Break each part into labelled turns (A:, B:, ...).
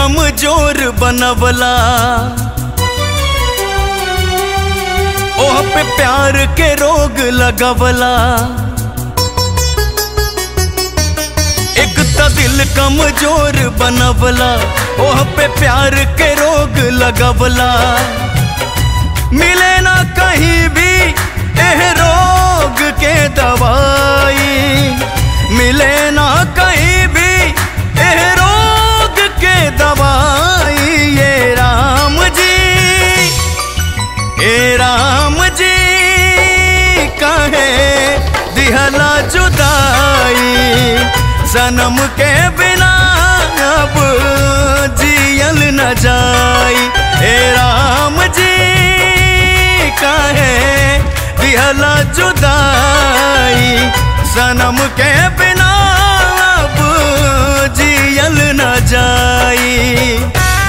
A: कमजोर बनवला ओह पे प्यार के रोग लगवला एक त दिल कमजोर बनवला ओह पे प्यार के रोग लगवला मिले ना कहीं भी एह रोग के दवाई मिले ना कहीं भी एह रोग के दवाई ये राम जी ए राम जी कहे दिहला जुदाई सनम के बिना अब जियल न जाई ए राम जी कहे दिहला जुदाई सनम के बिना अब जियल न जाई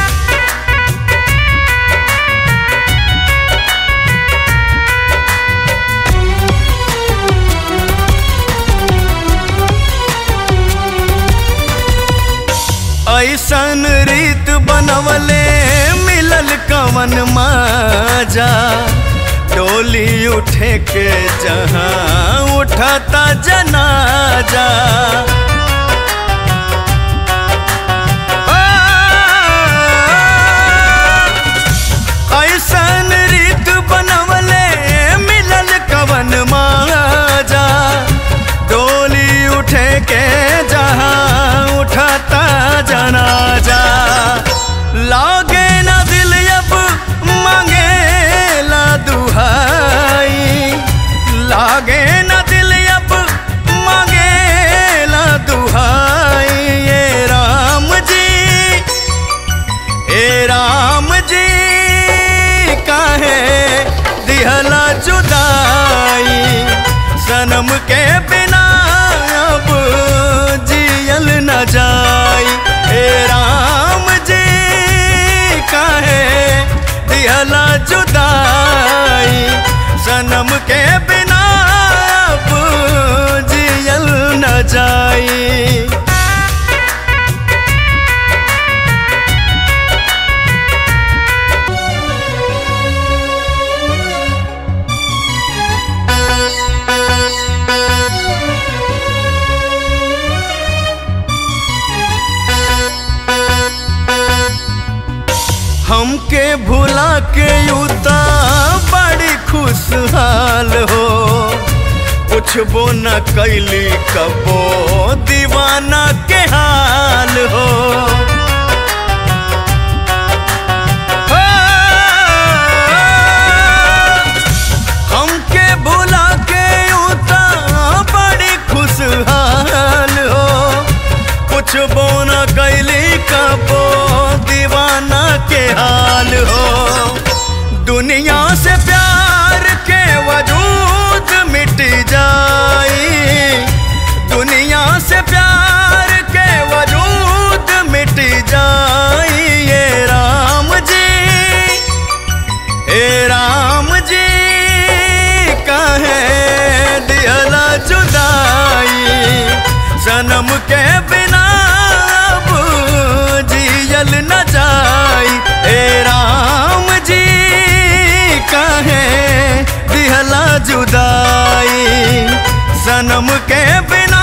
A: ऐसन रीत बनवले मिलल कवन माजा डोली उठे के जहाँ उठता जनाजा ऐसन रीत बनवले मिलल कवन माजा डोली उठे के जहाँ उठता जनाजा लागे ना दिल अब मांगे ला दुहाई लागे ना दिल अब मांगे ला दुहाई ये राम जी ए राम जी काहे दिहला जुदाई सनम के बिना अब जियल न जाई ए राम जी काहे दिहला जुदाई सनम के बिना अब जियल न जाई हमके भुला के युता बड़ी खुशहाल हो पूछबो न कैली कबो दीवाना के हाल हो हो, हमके भुला के युता बड़ी खुशहाल हो पूछबो न कैली कबो दीवाना के हाल हो दुनिया से प्यार के वजूद मिट जाई दुनिया से प्यार के वजूद मिट जाई ये राम जी ए राम जी कहे दिहला जुदाई सनम के बिना अब जियल न जाई ए राम जी कहे दिहला जुदाई सनम के बिना